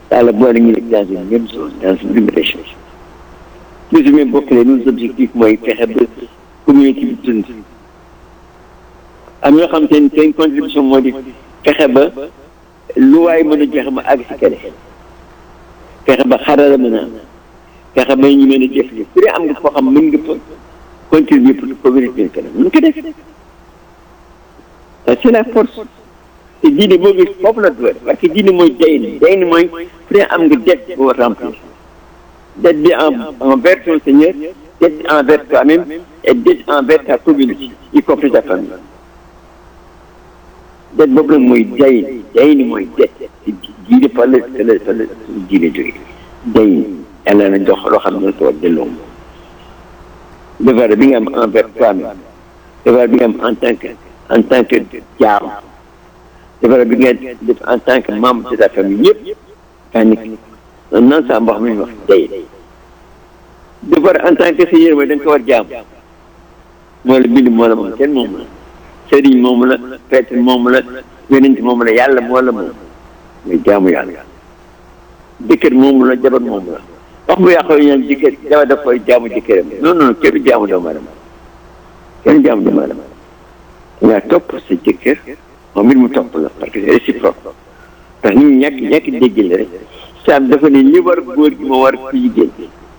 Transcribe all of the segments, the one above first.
yàlla boole ñu nekk dans une même chose dans une même région toujours même bokk leen nos objectifs mooy fexe ba communauté bi dund am ñoo xam te ne seen contribution moo di fexe ba lu waay mën a joxe ma àgg si kene fexe ba xarala mën a am fexe ba ñu mën a def li ku dee am nga foo xam mën nga fa contribuer pour communauté bi kanam mën ko def c'est la force te diine boo gis foofu la doole parce que diine mooy day ni day ni mooy ku dee am nga dette boo remplir dette bi en envers ton Seigneur dette envers toi-même et dette envers ta communauté y compris ta famille dette boobu nag mooy day ni day ni mooy dette diine fa la fa la fa la diine jóge day ni yàlla na jox loo xam ne ko delloo devoir bi nga am envers toi-même devoir bi nga am en tant que en tant que jaam devoir bi nga def en tant que membre de ta famille yëpp kaa nekk un ensemble boo xam ne ñu wax day devoir en tant que seigneur mooy da nga ko war jaam moo la bind moo la moom kenn moom la sëriñ moom la prêtre moom la yonent moom la yàlla moo la moom muy jaamu yàlla jëkkër moom la jabar moom la wax bu yàqoo ñaan jëkkër jabar daf koy jaamu jëkkëram non non kenn jaamu doomu aadama kenn jaamu doomu aadama nga topp sa jëkkër moom it mu topp la parce que c'est réciproque ndax ñu ñàkk ñàkk dégg la rek saam dafa ne li war góor gi moo war ku jigéen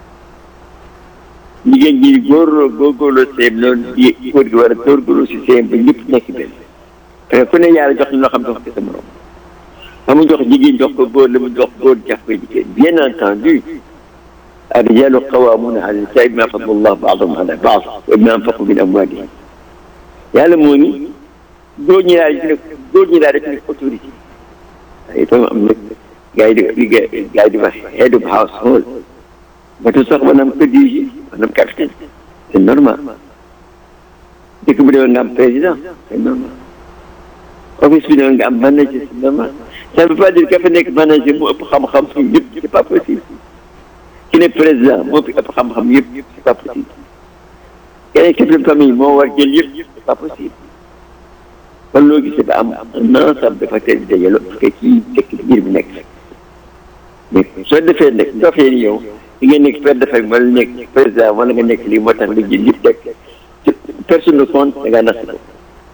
jigéen ji góor góorgóorloo seem loolu di góor gi war a góorgóorloo si seem ba ñëpp nekk benn parce que ku ne yàlla jox ñu loo xam ne jox ko sa morom fa mu jox jigéen jox ko góor la mu jox góor jox ko jigéen bien entendu الرجال قوامون على النساء بما فضل الله بعضهم على بعض وبما انفقوا من اموالهم yàlla moo ni góor ñi daal di góor ñi daal def nekk autorité itam am na gars yi di gars yi di wax head of household ba tu sax maanaam que dirige maanaam capitaine c'est normal dëkk bu demee nga am président c'est normal office bi demee nga am manager c'est normal ça ne veut pas dire que fa nekk manager mu ëpp xam-xam yëpp c'est pas possible ki ne président moo fi ëpp xam-xam yëpp c'est pas possible keneen chef de famille moo war jël yëpp c'est pas possible kon loo gisee ba am un ensemble dafa teel di dajaloo parce que kii dëkk biir bi nekk mais soo defee nag dofee ni yow di nga nekk père de famille wala nekk président wala nga nekk lii moo tax nga jël yëpp teg personne ne compte da ngaa nax ko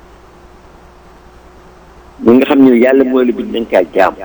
ñi nga xam ne yàlla moo la bind nañ kaa jaam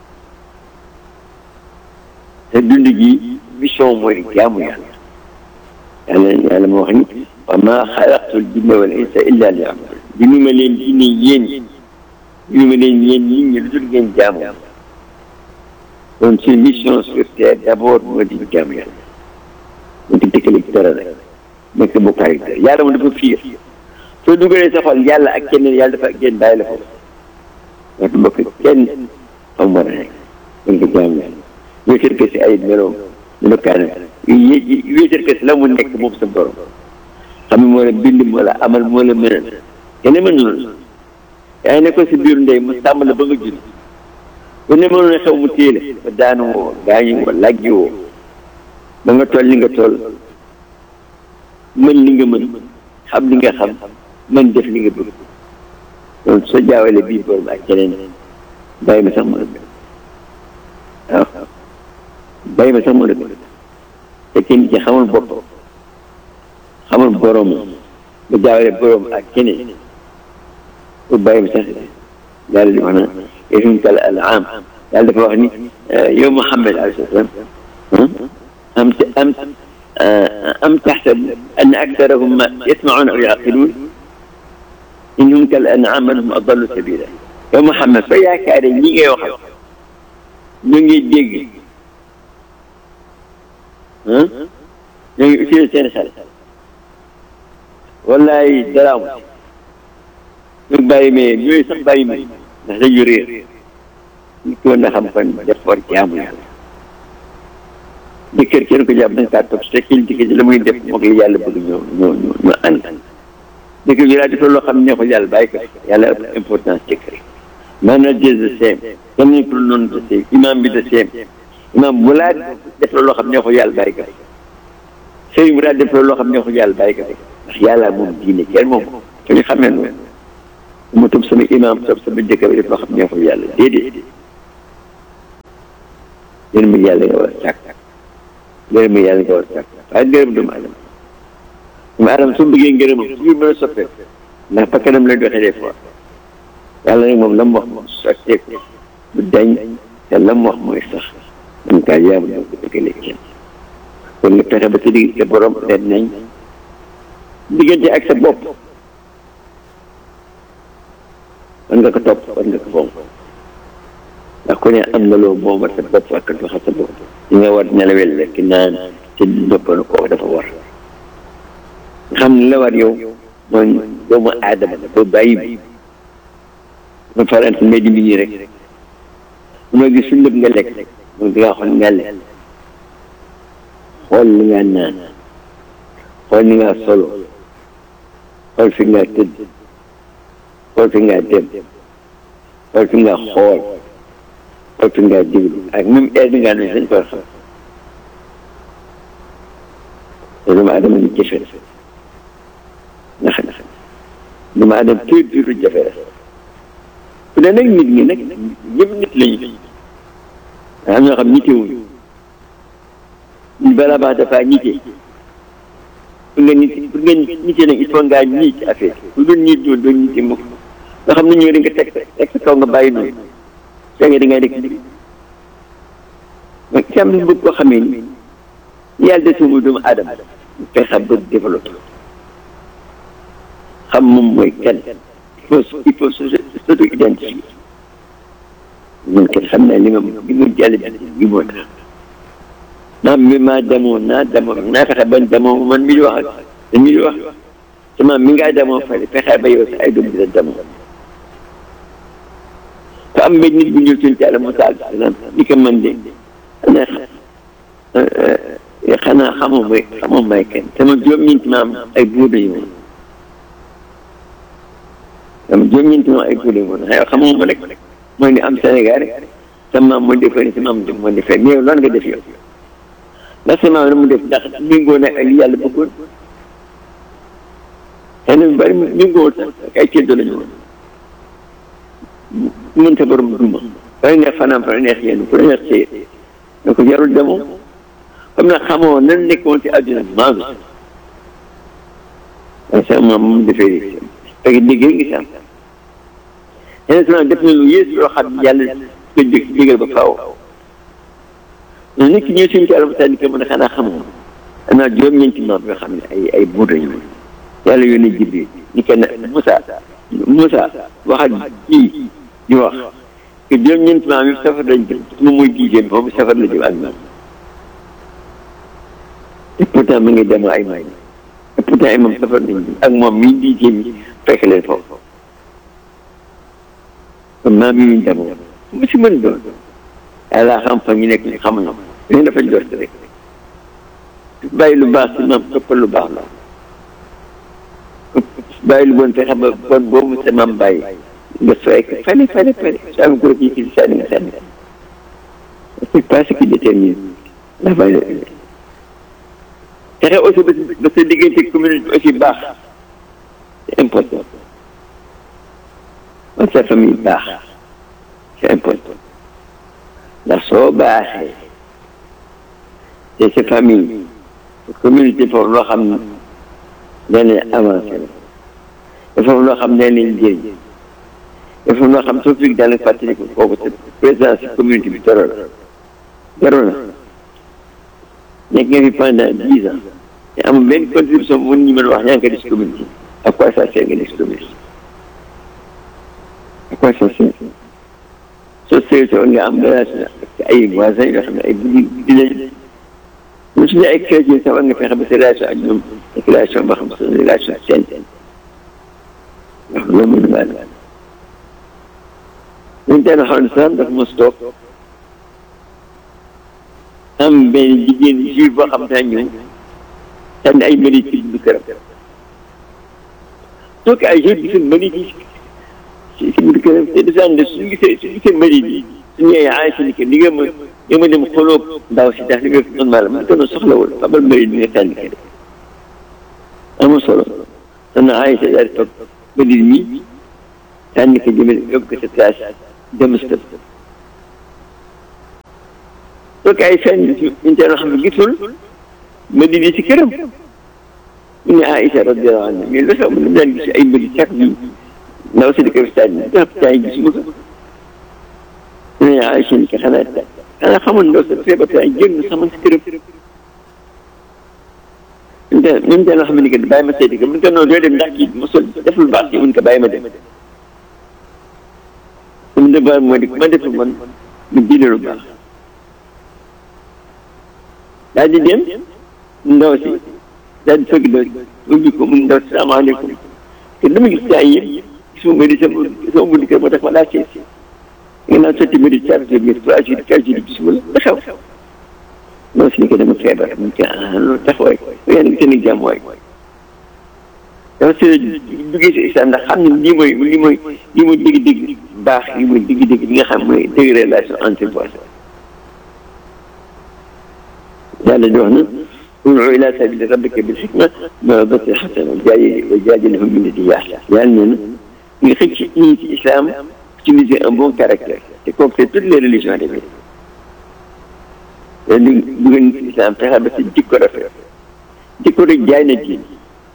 te dund gi mission mooy jaamu yàlla yàlla yàlla moo wax ni wa maa xalaqtul jinna wal insa illa liya'budun bi nu ma leen jinne yéen bi nu ma leen yéen nit ñi lu dul ngeen jaamu donc suñu mission sur terre d'abord moo di jaamu yàlla moo di dëkkale ci dara rek nekk bokkaay dara yàlla moom dafa fiir soo dugalee sa xol yàlla ak keneen yàlla dafa génn bàyyi la foofu watu bokk kenn xam war a nekk dañ ko jaamu yàlla wéetal ko si ay meloom melokaanam wéetal ko si la mu nekk moom sa borom xam ne moo la bind moo la amal moo la mënal kenn mënul yaa ngi nekkoon si biir ndey mu sàmm la ba nga judd bu ne mënoon xew mu téye la ba daanu woo gaañu woo lajji woo ba nga toll li nga toll mën li nga mën xam li nga xam mën def li nga bëgg donc soo jaawale bii borom ak keneen bàyyi ma sax mën a waaw bàyyi ma sax mën a te kenn ci xamul boppam xamul borom ba jaawale borom ak keneen pour bàyyi ma sax yàlla di wax na yéen kal an'aam yàlla dafa wax ni yow Muhammad alayhi salaam am am am taxsabu anna aktharahum yasma'uuna aw ya'qiluun innahum kal an'aam bal hum adallu sabiila yow Muhammad soo yaakaaree ñi ngay waxal ñu ngi dégg ah ñoo ngi utiliser seen xel wallaay dara amul ñu bàyyi mais ñooyu sax bàyyi mais ndax dañu réer ñu ko na xam kon def war jaamu yàlla jëkkër kenn ko jàpp da nga kaa topp te kii jëkkër ji la muy def moom la yàlla bëgg ñoo ñoo ñoo ñoo ànd jëkkër ji laa def loo xam ne neexul yàlla bàyyi ko yàlla ëpp importance jëkkër manager the same kenn ñu ko noonu the same imam bi the same imam bu laa def loo xam ne neexul yàlla bàyyi ko sëriñ bu laa def loo xam ne neexul yàlla bàyyi ko ndax yàlla moom diine kenn moom ko ñu xamee noonu mu topp sama imam topp sama jëkkër bi def loo xam ne neexul yàlla déedéet gërëm yàlla nga war a sàkk gërëm yàlla nga war a sàkk waaye gërëm doomu aadama doomu aadama su bëggee ngërëmam su mën a soppee ndax bakkanam lay doxee des fois yàlla nag moom la mu wax moom sotteeku du dañ te la mu wax mooy sax man kaa yaamu doo ko dëggalee kenn kon nga fexe ba sa digg sa borom leen nañ diggante ak sa bopp war nga ko topp war nga ko fonk ndax ku ne am na loo moom sa bopp ak doxa sa bopp li nga war nelawel lekk naan te noppal ko dafa war nga xam ne la war yow mooy doomu aadama doo bàyyi bi ma faral si mbedd mi nii rek ma gis su lépp nga lekk moom di nga xool nga lekk xool li nga naan xool ni nga solo xool fi nga tëdd xool fi nga dem xool fi nga xool xool fi nga déglu ak même heure bi nga ne dañ koy xam te doomu aadama ni jafe ndax doomu aadama tuuti tuuti jafe la bu dee nag nit ñi nag ñëpp nit lañu am ñoo xam nitewuñu ñu balaa baax dafa nite pour nga nit pour nga nite nag il faut ngaa ñii ci affaire bu dul ñii doo doo nite mukk nga xam ne ñëw di nga teg teg sa kaw nga bàyyi noonu soo nga da ngay dëkk mais ci am lu bëgg koo xamee ni yàlla des mu doomu aadama fexe ba développé xam moom mooy kan il faut il faut surtout identifier ñun kenn xam naa li ma li ma jàll bi moo tax ndax mi maa demoo naa demoo naa fexe ba demoo man mi di wax ak mi di wax sama mi ngaa demoo fële fexe ba yow sa ay doom dina demoo te am benn nit bu ñëw suñu ci àlla Musaa alayhi salaam ni ko man de xanaa xanaa xamoo may xamoo may kenn sama juróom-ñeenti maam ay buur lañu woon sama juróom-ñeenti maam ay buur lañu woon xëy xamoo ma rek mooy ni am Sénégal rek sama maam moo defee ni sama maam moo defee mais yow lan nga def yow ndax sama maam la mu def ndax méngoo na ak li yàlla bëggoon xëy na bari méngoo sax ak ay ceddo lañu woon mën sa borom duma fay neex fanaan fa neex yéen ku neex see ne ko jarul demoo comme nag xamoo nan nekkoon ci àdduna maa ngi waaye sama maam mu defee fekk dégg ngi si am yeneen sama def na lu yées loo xam yàlla ko dég dégal ba faaw mais nit ki ñëw suñu ci àlama ni ko mën a xanaa xamoo anaa juróom-ñeenti maam yoo xam ne ay ay buur lañu yàlla yónni Jibril ni ko ne Moussa Moussa waxal kii di wax que juróom-ñeenti maam yi safar lañ jëm moom mooy dixième moom safar la jëm ak maam et pourtant mi ngi dem ay maam et pourtant ay moom safar lañ jëm ak moom mii dixième yi fekk leen foofu kon maam yi ñu demoo mu si mën doon yàlla xam fa ñu nekk ñu xamuñu ko léegi dafa jot rek bàyyi lu baax si maam toppal lu baax la bàyyi lu bon fexe ba bon boobu sa maam bàyyi nga sooy ko fale fale fale soo amee groupe yi ci sànni nga sànni c'est pas ce qui détermine la valeur fexe aussi ba ba sa diggante communauté aussi baax c'est important ba sa famille baax c'est important ndax soo baaxee te sa famille sa communauté foofu loo xam ne nee nañ avancé la te foofu loo xam ne nee nañ njëriñ te foofu loo xam soo fi daal di fàttali ko kooku sa présence si communauté bi dara la dara la nekk nga fi pendant dix ans te amul benn contribution bu ñu mën a wax yaa ngi ko def si communauté à quoi ça sert nga def si communauté à quoi ça sert soo seetlu woon nga am relation ak ay voisins yoo xam ne ay buddi buddi lañu ñu suñu ay chrétien sax war nga fexe ba sa relation ak ñoom ak relation boo xam ne sa relation sainte ndax loolu mooy lu baax ñun tey xool sax dafa mos toog am benn jigéen juif boo xam ne ñëw sànni ay mëri ci bu këram donc ay juif gis mëri ci ci biir këram te dafa ànd suñu gisee suñu gisee mëri bi suñu ay Aïcha ni que li nga ma nga ma dem xoloo ndaw si ndax li nga fi man man ko soxlawul fabal mëri bi nga sànni kër amul solo soxna Aïcha daal di toog mëri mi sànni ko jëmale yóbbu ko sa place dem stop soo fekk ay fen ñu teel xam ne gisul ma di di si këram ñu ne Aïcha radiyallahu anha mais lu tax mu ne daan gis ay mbir chaque jour ndaw si di ko stade bi ndax tay gisuma ko ñu ne Aïcha ni ko xanaa xanaa xamul ndaw sa feebar tay génn sama si këram ñun teel ñun teel xam ne que bàyyi ma seeti ko mun ko noonu doo dem ndax kii mosul def lu baax ci mun ko bàyyi ma dem mu ne baax moo di ma def man mu diine lu baax daal di dem ndaw si daal di fëgg ndaw si ubbi ko mun ndaw si salaamaaleykum te dama gis saa yëpp gisuma ma di sama sama bunt kër moo tax ma laa seet si nga naan sotti ma di chargé bi trois jours quatre jours gisuma la ba xew ndaw si ni ko dama feebar mu ci ah loolu taxawaay yéen a ngi seen jàmm waay dafa si duggee si islam ndax xam ne lii mooy lii mooy lii mooy dégg-dégg baax lii mooy dégg-dégg li nga xam mooy dégg relation entre voix yàlla di wax na ud'u ila sabili rabbika bil hikma maw'izatil hasana wa jaadilhum billatii hiya ahsan yàlla nee na nga xëcc ñii ci islam utiliser un bon caractère te kooku c'est toutes les religions de vie te li dugal nit ci islam fexe ba si jikko rafet jikko rek jaay na diin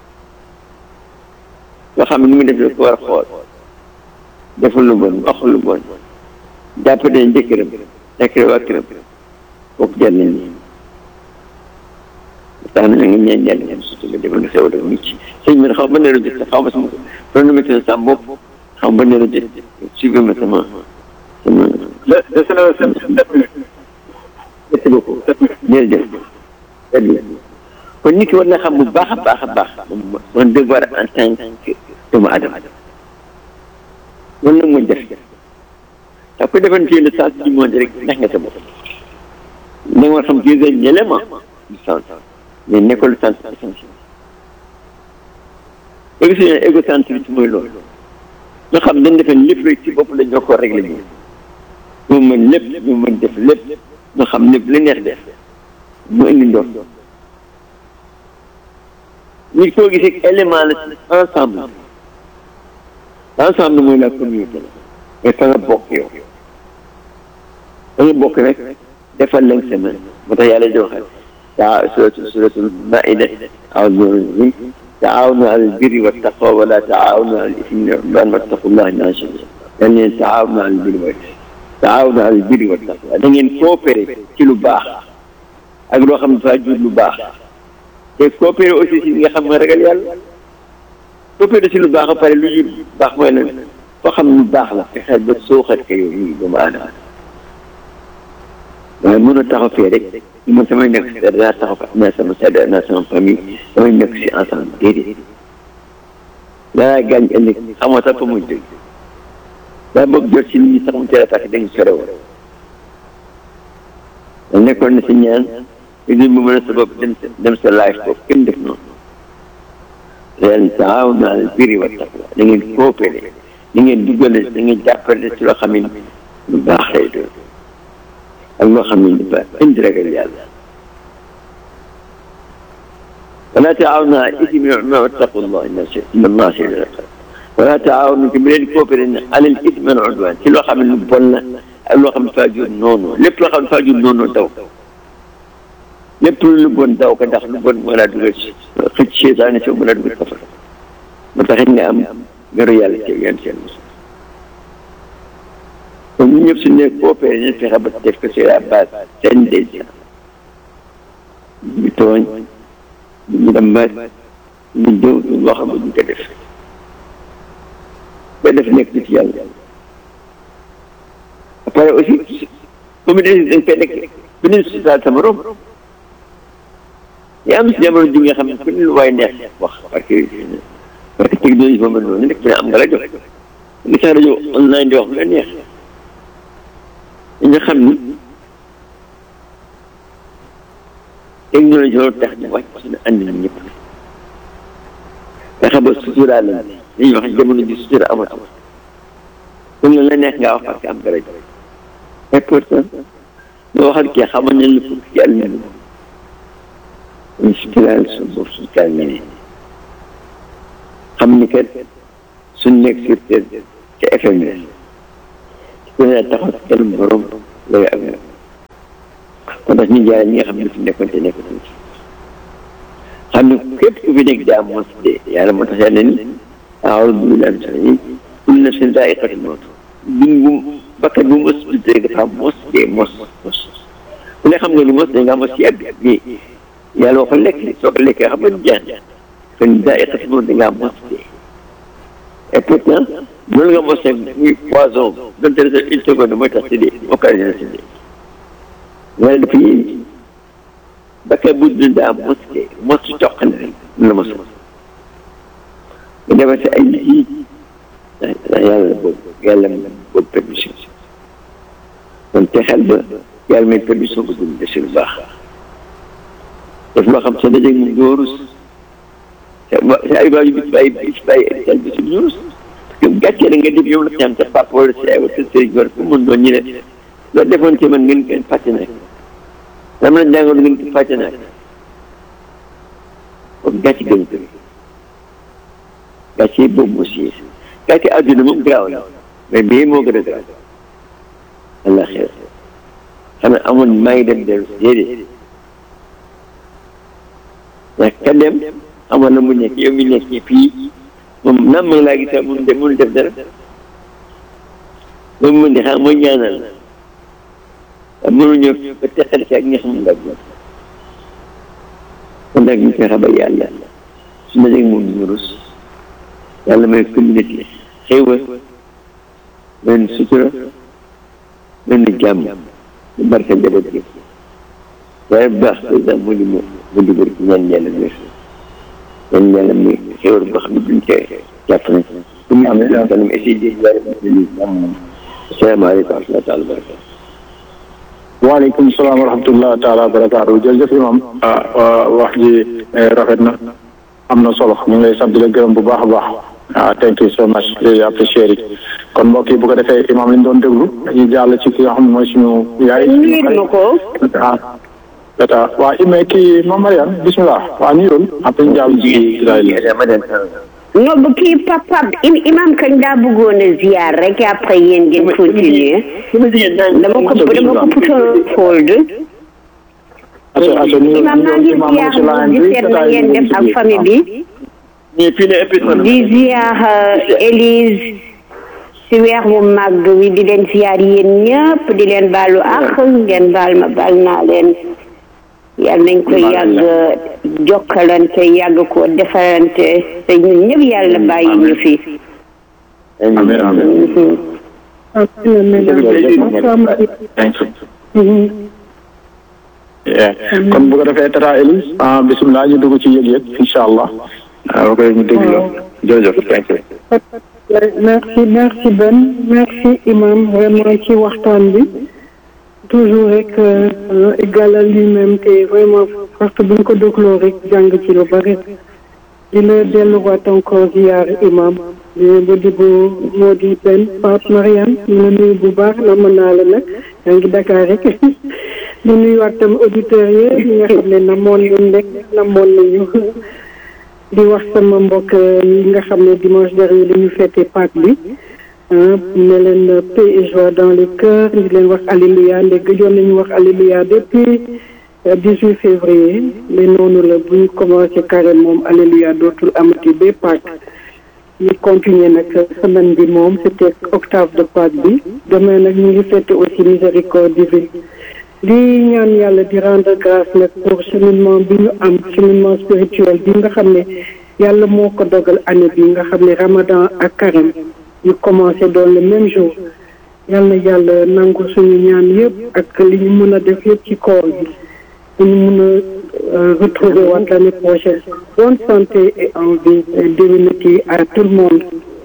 nga xam ne ni mu def la ko war a xool deful lu bon waxul lu bon jàpp ne jëkkëram nekk waa këram kooku jar nañ ni tax na nga ñaan yàlla ñaan surtout nga defoon xew dafa mucc sëñ bi xaw ma ne la jot xaw ma sama chronomètre sa bopp xaw ma ne la jot suivi ma sama sama dese na sept minutes merci beaucoup jërëjëf jërëjëf kon nit ki war na xam bu baax a baax a baax mon devoir en tant que doomu adama loolu nag mooy def ndax ko defoon fii le sens du monde rek ndax nga sa bopp da nga war xam qui est l'élément du sens mais nekkul sens essentiel ba gis ne égocentrisme mooy loolu nga xam dañ defee lépp rek ci bopp la ñoo ko réglé ñu ñoo mën lépp ñoo mën def lépp nga xam lépp li neex def mu indi ndox nit koo gisee élément la ensemble ensemble mooy la communauté la mais fa nga bokk yow fa nga bokk rek defal leen semaine moo tax yàlla di waxal taa suratu suratul maida aoudu taawanu ala albirri wa taqwa wala taawanu ala ismi wal udwan wattaqullaha inna yal leen taawanu ala albirri wa taawanu ala albirri wa taqwa da ngeen coopéré ci lu baax ak loo xam ne dafa jur lu baax te coopéré aussi si nga xam ne ragal yàlla coopéré si lu baax ba pare lu jur baax mooy lan foo xam lu baax la fexeel ba sooxat ko yow nii doomu aadama waaye mën a taxaw fee rek man samay nekk si dara taxaw fa naa sama sadda naa sama famille samay nekk si ensemble déedéet daa gaañ ëllëg xamoo sax fa muy dëgg daa bëgg jot si nit ñi sax mu teel a fàtte dañu sore woon da nekkoon na si ñaan idil mu mën a sa bopp dem sa dem sa life boobu kenn def noonu leen taawanu alal birri wa taqwa da ngeen coopéré da ngeen duggale da ngeen jàppale ci loo xam ne lu baax lay doon ak loo xam ne dafa indi ragal yàlla wala taawanu alal ismi wal udwan wattaqullah inna allaha shadidul iqaab wala taawanu ki mu leen coopéré ne alal ismi wal udwan ci loo xam ne lu bon la ak loo xam ne faa jur noonu lépp loo xam ne faa jur noonu daw lépp lu bon daw ko ndax lu bon moo laa dugal ci xëcc seytaane si moo laa dugal safara moo taxit nga am garu yàlla ci yan seen mos kon ñu ñëpp su ne coopéré ñu fexe ba def ko sur la base seen déjà ñu tooñ ñu dambaat ñu jëw ñu loo xam ne ñu ko def ba def nekk ci yàlla après aussi communauté dañ koy nekk ku ne si sa morom yaa am si jamono ji nga xam ne ku ne lu waay neex wax parce que parce que technologie boobu noonu nekk fi ne am nga rajo li sax rajo online di wax lu la neex nga xam ni technologie loolu tax ñu wàcc suñu ànd na ñëpp fexe ba sutura la dañuy wax jamono ji sutura amatul ku ne la neex ngaa wax parce que am nga rajo et pourtant nga waxal kii xamal nañ la fukk ci àll bi ñu suturaal suñu bopp suñu kaal ñeneen xam ni kat suñ nekk sur terre ci FM ku ne taxaw ci kanam borom lay am kon tax ñu jaay ñi nga xam ne fi nekkoon te nekkoon xam ne képp ku fi nekk daa mos de yàlla moo tax yàlla ni a'uuzu billahi mina shaytaani kullu nafsin zaa'iqatul mawt bin bu bakkan bu mos bi rek dafa mos de mos mos ku ne xam nga lu mos da nga mos yàgg mais yàlla waxul lekk soo ko lekkee xam nga jeex kon zaa'iqatul mawt da ngaa mos de et pourtant loolu nga mos muy poison donte ne une seconde mooy tax si dee occasion si dee wala dafa yéen bakkan bu dund daa mos de mos ci toq na rek la mos nga defar si ay lii ndax yàlla boobu yàlla boobu permission kon te xel ba yàlla may permission ko dund si lu baax daf loo xam sa dajeeg moom doo rus sa ay baa yu bis bàyyi bis bàyyi sal bi si ñu rus parce que gàccee na nga def yow la ñaan sa papa wala sa ay wala sa sëriñ war fu mun doon ñu ne loolu defoon ci man ngeen ngeen fàtte naa dama la jàngoon ngeen ko fàtte naa kon gàcce gën ko gàcce boobu moo si gàcce àdduna moom garaaw la mais bii moo gën a garaaw allah xeer xanaa amoon maa ngi dem dellu déedéet ndax ka dem amoon na mu nekk yow mi nekk fii moom naam ma ngi laa gis mun def mun def dara moom mun di xam mooy ñaanal la mënuñoo ba teqal si ak ñi xam nga kon nag ñu fexe ba yàlla su ma moom ñu rus yàlla may communauté xéewal may nu sutura may nu jàmm ñu barke njaboot gi waaye bu baax président mu di mu mu di bëri ñaan yàlla wér ñaan yàlla muy xéewal boo xam ne duñ cee jàpp na bu mu am kanam essayé di yàlla asalaamaaleykum wa rahmatulah taala wa barakatu waaleykum salaam wa rahmatulah taala wa barakaatu jërëjëf imam ah wax ji rafet na am na solo ñu ngi lay sant di la gërëm bu baax a baax ah thank you so much really appreciate it kon mbokk yi bu ko defee imam li ñu doon déglu dañuy jàll ci ki nga xam ne mooy suñu yaay. nuyu ma ko. ah data waa ime kii Mame Mariane bismillah waa nuyoon après ñu jàll ci non bu kii papa imam kañ daa bëggoon a ziar rek après yéen ngeen continuer dama ko dama ko putoon hold imam maa ngi ziar di seet na ngeen def ak famille bi di ziar Élise si weer bu màgg wi di leen ziar yéen ñëpp di leen baalu ak ngeen baal ma baal naa leen yàlla nañ ko yàgg jokkalante yàgg ko defalante te ñun ñëpp yàlla bàyyi ñu fi. amiin amiin. kon bu ko defee tata Elise ah bisimilah ñu dugg ci yëg-yëg incha allah. waaw ok ñu déglu la jërëjëf thank you. merci merci Ben merci imam vraiment ci waxtaan bi. toujours rek égalal lui-même te vraiment parce que bu ñu ko dégloo rek jàng ci lu bari di la delluwaat encore ziar imam di ba di bu moo di benn Pape Mariane ñu la nuyu bu baax na mën naa la nag yaa ngi Dakar rek di nuyuwaat tam auditeurs yi ñi nga xam ne namoon nañ rek namoon nañu di wax sama mbokk yi nga xam ne dimanche dernier la ñu fêté Pâques bi ne leen paix et joie dans les cœurs di leen wax alléluia ndeg gëjoon nañu wax alléluia depuis dix-huit février mais noonu la bu ñu commencé carême moom alléluia dootul amati ba Pâques ñu continuer nag semaine bi moom c'était octave de Pâques bi demain nag ñu ngi fête aussi miséricorde divine di ñaan yàlla di rendre grâce nag pour cheminement bi ñu am cheminement spirituel bi nga xam ne yàlla moo ko dogal année bi nga xam ne ramadan ak carême ñu commencé doon le même jour yal na yàlla nangu suñu ñaan yëpp ak li ñu mën a def yëpp ci koor bi ñu mën a retrouver waat l'année prochaine bonne santé et envie déwénati à tout le monde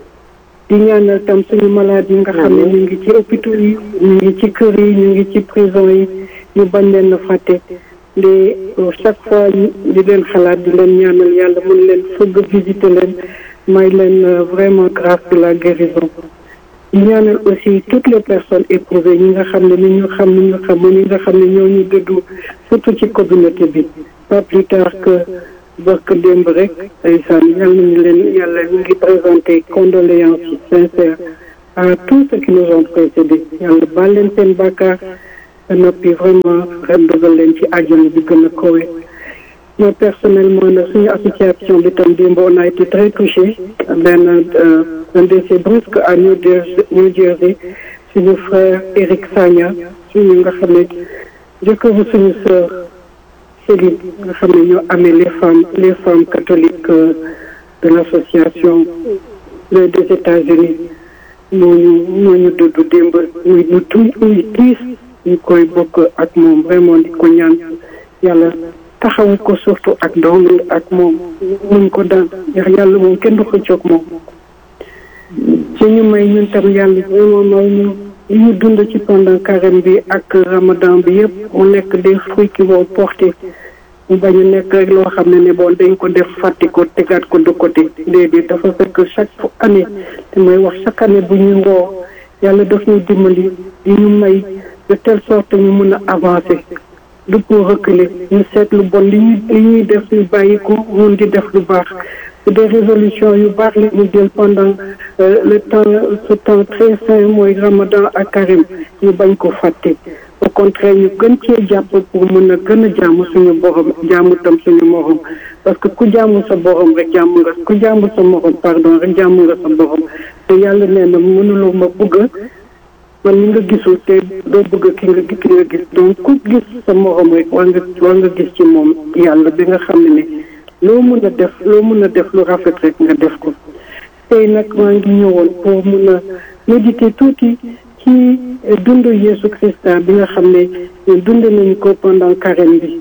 di ñaanal tam suñu malade yi nga xam ne ñu ngi ci hôpitaux yi ñu ngi ci kër yi ñu ngi ci prison yi ñu bañ leen a fàtte de chaque fois di leen xalaat di leen ñaanal yàlla mën leen fëgg visiter leen may leen vraiment grâce de la guérison di ñaanal aussi toutes les personnes éprouvées ñi nga xam ne ni ñu xam ni ñu xam ñi nga xam ne ñoo ñu dëddu surtout ci communauté bi pas plus tard que barke démb rek ndeysaan yal nañu leen yàlla ñu ngi présenté condoléances sincères à tous ceux qui nous ont précédés yàlla baal leen seen bàkkaar ba noppi vraiment ren dugal leen ci àjjana bi gën a kowe moi personnellement nag suñu association bi tam démb on a été très touché benn un décès brusque à New Jersey New Jersey suñu frère Eric Sagna suñu nga xam ne jëkkëru suñu sœur Céline nga xam ne ñoo amee les femmes les femmes catholiques de l'association des États-Unis moo ñu moo ñu dudd démb muy ñu tu muy tiis ñu koy bokk ak moom vraiment di ko ñaan yàlla taxawu ko surtout ak doom yi ak moom muñ ko daan ndax yàlla moom kenn du xëccoog moom ci ñu may ñun tam yàlla vraiment may ñu li ñu dund ci pendant carême bi ak ramadan bi yëpp mu nekk des fruits qui vont porter mu bañ a nekk rek loo xam ne ne bon dañ ko def fàtte ko tegaat ko de côté déedéet dafa fekk chaque année te may wax chaque année bu ñuy woo yàlla daf ñu dimbali di ñu may de telle sorte ñu mun a avancer du pour reculer ñu seet lu bon li ñuy li ñuy def ñu bàyyi ko mun di def lu baax su des résolutions yu baax li ñu jël pendant le temps ce temps très saint mooy ramadan ak carême ñu bañ ko fàtte au contraire ñu gën cee jàpp pour mën a gën a jaamu suñu borom jaamu tam suñu morom parce que ku jaamu sa borom rek jaamu nga ku jaamu sa morom pardon rek jaamu nga sa borom te yàlla nee na mënuloo ma bëgg man li nga gisul te doo bëgg ki nga ki nga gis donc ku gis sa morom rek war nga war nga gis ci moom yàlla bi nga xam ne ne loo mën a def loo mën a def lu rafet rek nga def ko tey nag maa ngi ñëwoon pour mën a méditer tuuti ci dund Yeesu Christa bi nga xam ne dund nañu ko pendant carême bi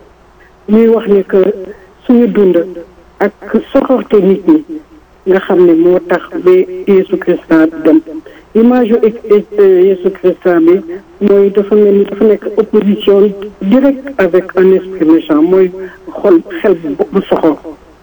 ñuy wax ne que suñu dund ak soxorte nit ñi nga xam ne moo tax ba Yeesu Christa dem image yu Yeesu Christa bi mooy dafa mel ni dafa nekk opposition directe avec un esprit méchant mooy xol xel bu soxor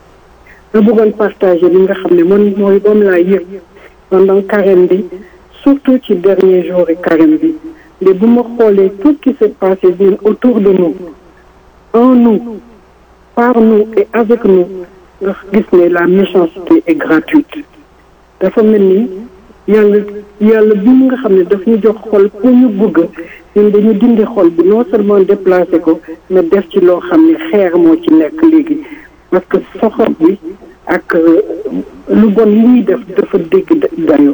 nga bëggoon partager li nga xam ne man mooy moom laa yëg pendant carême bi surtout ci dernier jour yi carême bi mais bu ma xoolee tout ce qui s'est passé bien autour de nous en nous par nous et avec nous nga gis ne la méchanceté est gratuite dafa mel ni yàlla yàlla bi mu nga xam ne daf ñu jox xol pour ñu bëgg ñun dañu dindi xol bi non seulement déplacé ko mais def ci loo xam ne xeer moo ci nekk léegi parce que soxor bi ak lu bon li ñuy def dafa dégg dayo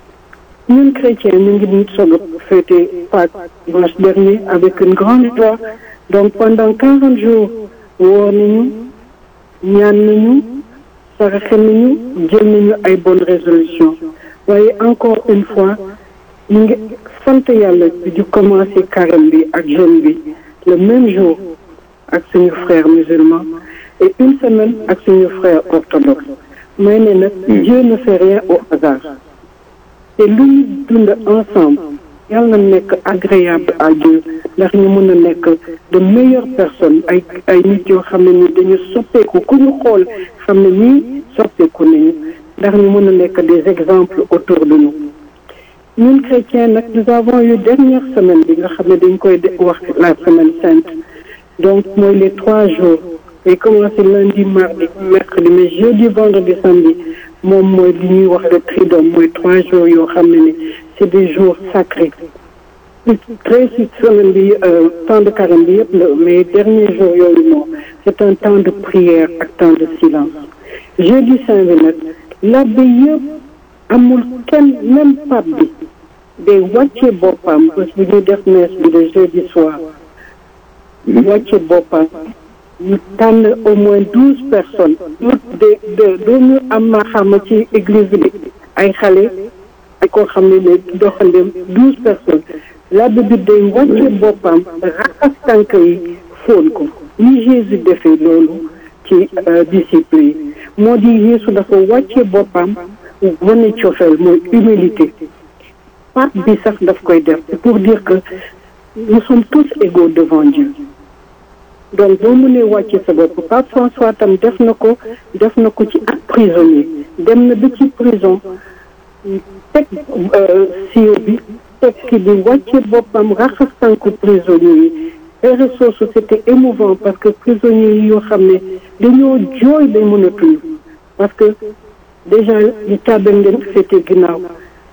ñun chrétiens ñu ngi nit soog a fêté Pâques dimanche dernier avec une grande joie donc pendant quarante jours woor nañu ñaan nañu saraxe nañu jël nañu ay bonnes résolutions waaye encore une fois ñu ngi sant yàlla di commencer carême bi ak jeûne bi le même jour ak suñu frères musulmans et une semaine ak suñu frères orthodoxes may ne nag Dieu ne fait rien au hasard te lu ñu dund ensemble yàlla na nekk agréable à Dieu ndax ñu mën a nekk de meilleures personnes ay ay nit yoo xam ne ni dañu soppeeku ku ñu xool xam ne ñii soppeeku nañu ndax ñu mën a nekk des exemples autour de nous ñun chrétiens nag nous avons eu dernière semaine bi nga xam ne dañ koy wax la semaine sainte donc mooy les trois jours day commencé lundi mardi mercredi mais jeudi vendredi samedi moom mooy li ñuy wax le triduum mooy trois jours yoo xam ne ni c'est des jours sacrés très si semaine bi temps de carême bi yëpp la mais dernier jour yooyu moom c'est un temps de prière ak temps de silence jeudi saint bi nag l'abbé yëpp amul kenn même pape bi day wàcce boppam bés bu ñuy def messe bi de jeudi soir wàcce boppam ñu tànn au moins douze personnes de de dooñu am ma xam ci église bi ay xale ak koo xam ne ne doxandem douze personnes l'abbé bi day wàcce boppam raxas tànk yi fóon ko ni Jésus defee loolu ci disciples yi moo di Yeesu dafa wàcce boppam wane cofeel mooy humilité pape bi sax daf koy def pour dire que nous sommes tous égaux devant Dieu donc boo mënee wàcce sa bopp pape François tam def na ko def na ko ci ak prisonnier dem na ba ci prison teg siyo bi teg ki bi wàcce boppam raxas tànku prisonnier yi heure soosu c'était émouvant parce que prisonniers yi yoo xam ne dañoo jooy day mën a tuñu parce que déjà ñu tàbbal leen féete ginnaaw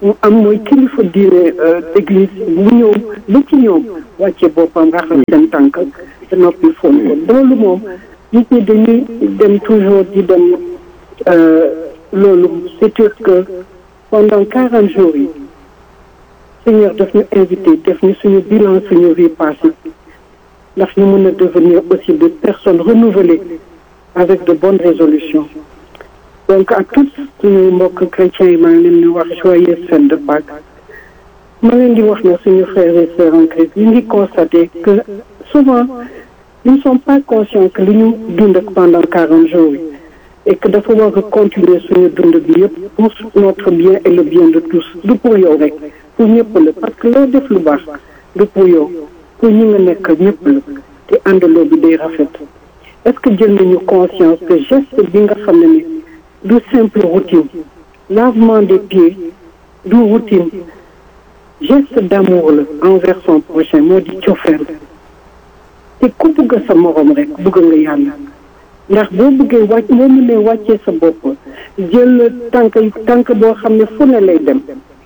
mu am mooy kilifa diine église mu ñëw ba ci ñoom wàcce boppam raxas seen tànk te noppi foon ko loolu moom nit ñi dañuy dem toujours di dem loolu c'est sûr que pendant quarante jours yi Seigneur daf ñu invité def ñu suñu bilan suñu vie passée ndax ñu mën a devenir aussi des personnes renouvelées avec de bonnes résolutions donc à tous suñu mbokk chrétiens yi maa ngi leen di wax joyeuse fête de Pâques ma leen di wax na suñu frères et sœurs en Christ ñu ngi constater que souvent ils ne sont pas conscients que li ñu dund pendant quarante jours yi et que dafa war a continuer suñu dund bi yëpp pour notre bien et le bien de tous du pour yow rek pour ñëpp la parce que loo def lu baax du pour yow pour ñi nga nekk ñëpp la te àndaloo bi day rafet est-ce que jël nañu conscience que geste bi nga xam ne ni du simple routine lavement des pieds du routine geste d'amour la envers son prochain moo di cofeel te ku bëgg sa morom rek bëgg nga yàlla ndax boo bëggee wàcc boo mënee wàccee sa bopp jël tànk tànk boo xam ne fu ne lay dem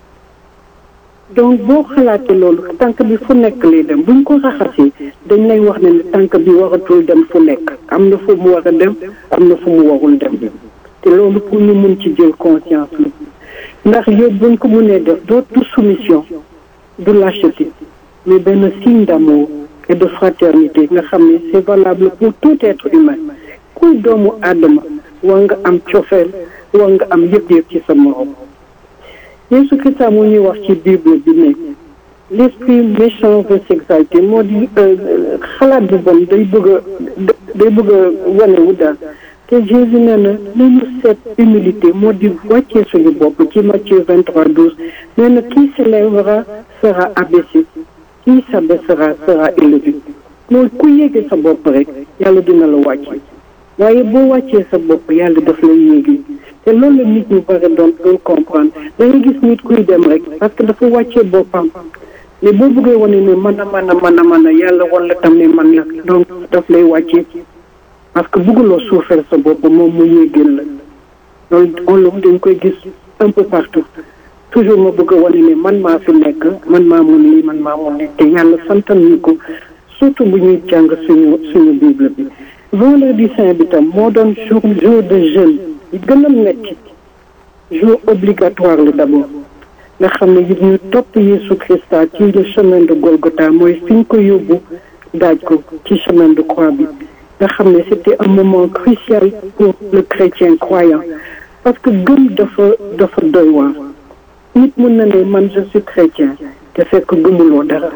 donc boo xalaatee loolu tànk bi fu nekk lay dem buñ ko raxasee dañ lay wax ne tànk bi waratul dem fu nekk am na fu mu war a dem am na fu mu warul dem te loolu pour ñu mun ci jël conscience la ndax yow buñ ko mënee def dootu soumission du lâcheté mais benn signe d'amour et de fraternité nga xam ne c'est valable pour tout être humain kuy doomu aadama war nga am cofeel war nga am yëg-yëg ci sa morom Yeesu Krista moo ñuy wax ci Bible bi ne l'esprit méchant veut s'exalter moo di xalaat bu bon day bëgg a day bëgg a wane wu daal te Jésus nee na nañu seet humilité moo di wàccee suñu bopp ci Matthieu vingt trois douze nee na qui s'élèvera sera abaissé qui s'abaissera sera élevé mooy ku yéege sa bopp rek yàlla dina la wàcce waaye boo wàccee sa bopp yàlla daf lay yéegi te loolu la nit ñu bëri doon doon comprendre da nga gis nit kuy dem rek parce que dafa wàccee boppam mais boo bëggee wane ne mën a mën a mën a mën a yàlla wala tam ne man la donc daf lay wàccee parce que bëgguloo suufeel sa bopp moom mu yéegeel la loolu loolu dañ koy gis un peu partout toujours ma bëgg a wane ne man maa fi nekk man maa mun lii man maa mun lii te yàlla santal ñu ko surtout bu ñuy jàng suñu suñu bible bi vendredi saint bi tam moo doon jour jour de jeûne yi gën a metti jour obligatoire la d'abord nga xam ne it ñu topp Yeesu Christa ci le chemin de Golgotha mooy fi ñu ko yóbbu daaj ko ci chemin de croix bi nga xam ne c'était un moment crucial pour le chrétien croyant parce que gëm dafa dafa doy waar nit mën na ne man je suis chrétien te fekk gëmuloo dara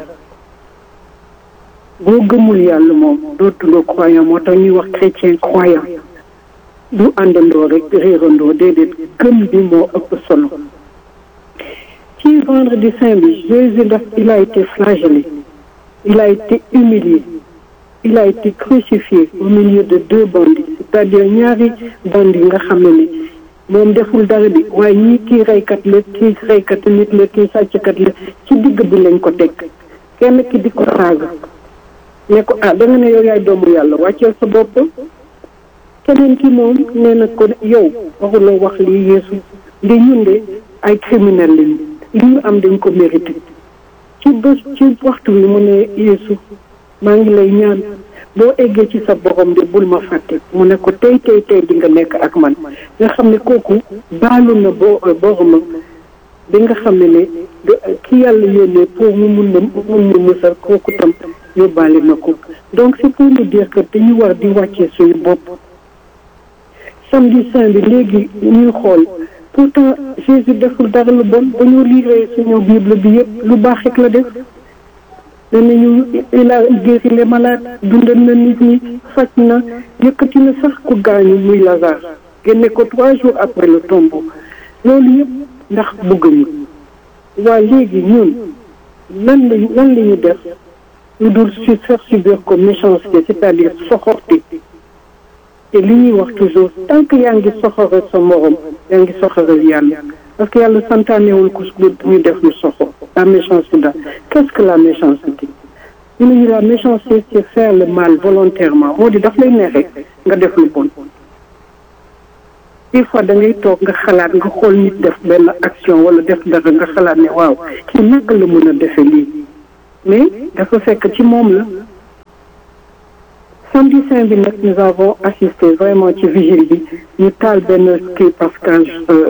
boo gëmul yàlla moom dootuloo croyant moo tax ñuy wax chrétien croyant du àndandoo rek réerandoo déedéet gëm bi moo ëpp solo ci vendredi saint bi Jésus daf il a été flagellé il a été humilié il a été crucifié au milieu de deux bandits c'est-à-dire ñaari bandits nga xam ne ni moom deful dara bi waaye ñii kii reykat la kii reykat nit la kii sàcckat la ci digg bi lañ ko teg kenn ki di ko saaga ne ko ah da nga ne yow yaay doomu yàlla wàcceel sa bopp keneen ki moom nee na ko yow waxuloo wax lii yeesu ndi ñun de ay criminel lañu li ñu am dañ ko mérité ci bés ci waxtu wi mu ne yeesu maa ngi lay ñaan boo eggee ci sa borom de bul ma fàtte mu ne ko tey tey tey di nga nekk ak man nga xam ne kooku baalu na bo boromam bi nga xam ne ne ki yàlla yónnee pour mu mun na mun na musal kooku tam yóbbaale na ko donc c'est pour nous dire que dañu war di wàccee suñu bopp samedi saint bi léegi ñuy xool pourtant Jésus deful dara lu bon ba ñu liiree suñu bible bi yëpp lu baax rek la def danañu il a guéri les malades dundal na nit ñi faj na yëkkati na sax ku gaañu muy Lazare génne ko trois jours après le tombeau loolu yëpp ndax bëgg ñu waa léegi ñun lan lañ lan la ñu def lu dul su faire subir ko méchanceté c'est-à-dire soxorte te li ñuy wax toujours tant que yaa ngi soxore sa morom yaa ngi soxoral yàlla parce que yàlla santaanewul ko ñu def lu soxor la méchanceté daal qu'est-ce que la méchanceté ñu ne ñu la méchanceté c'est faire le mal volontairement moo di daf lay neex rek nga def lu bon des fois da ngay toog nga xalaat nga xool nit def benn action wala def dara nga xalaat ne waaw kii naka la mën a defee lii mais dafa fekk ci moom la samedi saint bi nag nous avons assisté vraiment ci vigile bi ñu taal benn kii Pascal